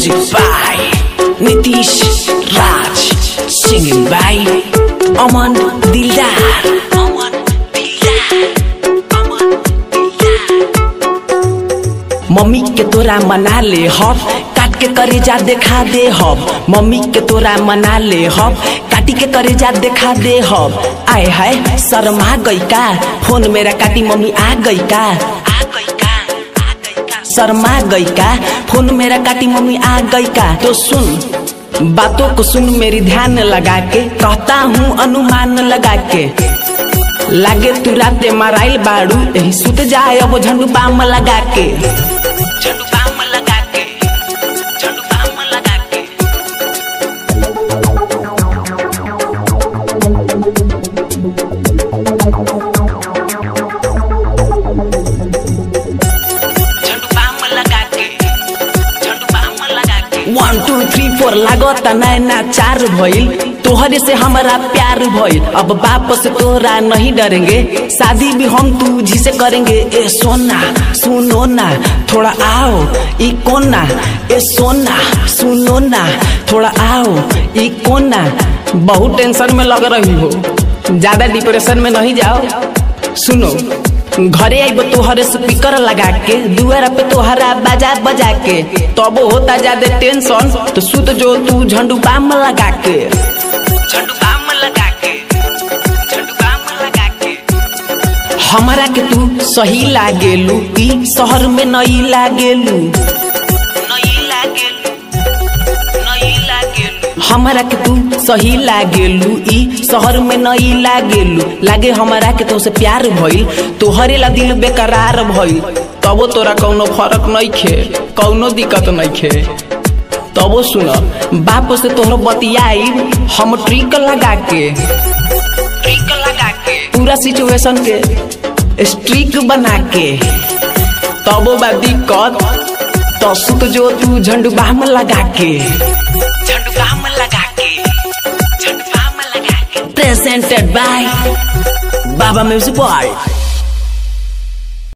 Music by Nitish Raj. Singing by Aman Dildar. Aman Dildar. Aman Dildar. Mummy के तोरा मना ले हब काट के करेजा देखा दे हब मम्मी के तोरा मना ले हब काटी के करेजा देखा दे हब आए हाय शर्मा गई का फोन मेरा काटी मम्मी आ गई का आ गई का आ गई का शर्मा गई का फोन मेरा काटी मम्मी आ गई का तो सुन बातों को सुन मेरी ध्यान लगा के कहता हूँ अनुमान लगा के लागे तू राते माराइल बाड़ू यही सुत जाए अब झंडू बाम लगा के झंडू बाम लगा के झंडू बाम लगा के झंडू बाम लगा के झंडू बाम लगा के वन टू थ्री फोर लागत नैना चार भइल तोहरे से हमारा प्यार भइल अब वापस तोरा नहीं डरेंगे शादी भी हम तुझी से करेंगे ए सोना सुनो ना थोड़ा आओ ई कोना ए सोना सुनो ना थोड़ा आओ ई कोना बहुत टेंशन में लग रही हो ज्यादा डिप्रेशन में नहीं जाओ सुनो घरे आइब तोहरे स्पीकर लगा के दुआरा पे तोहरा बजा बजा के तब होता ज्यादा टेंशन तो सुत जो तू झंडू बाम लगा के झंडू बाम लगा के झंडू बाम लगा के हमरा के तू सही लागेलू ई शहर में नई लागेलू नई लागेलू नई लागेलू हमरा के तू सही लागेलू ई शहर में नई लागेलू लागे हमरा के तो से प्यार भइल तोहरे ला दिल बेकरार भइल तबो तोरा कौनो फर्क नहीं खे कौनो दिक्कत नहीं खे तबो सुन बाप से तोहर बतियाई हम ट्रिक लगा के ट्रिक लगा के पूरा सिचुएशन के स्ट्रिक बना के तबो बा दिक्कत तो सुत जो तू झंडू बाम लगा के झंडू बाम लगा के झंडू बाम लगा के presented by Baba music boy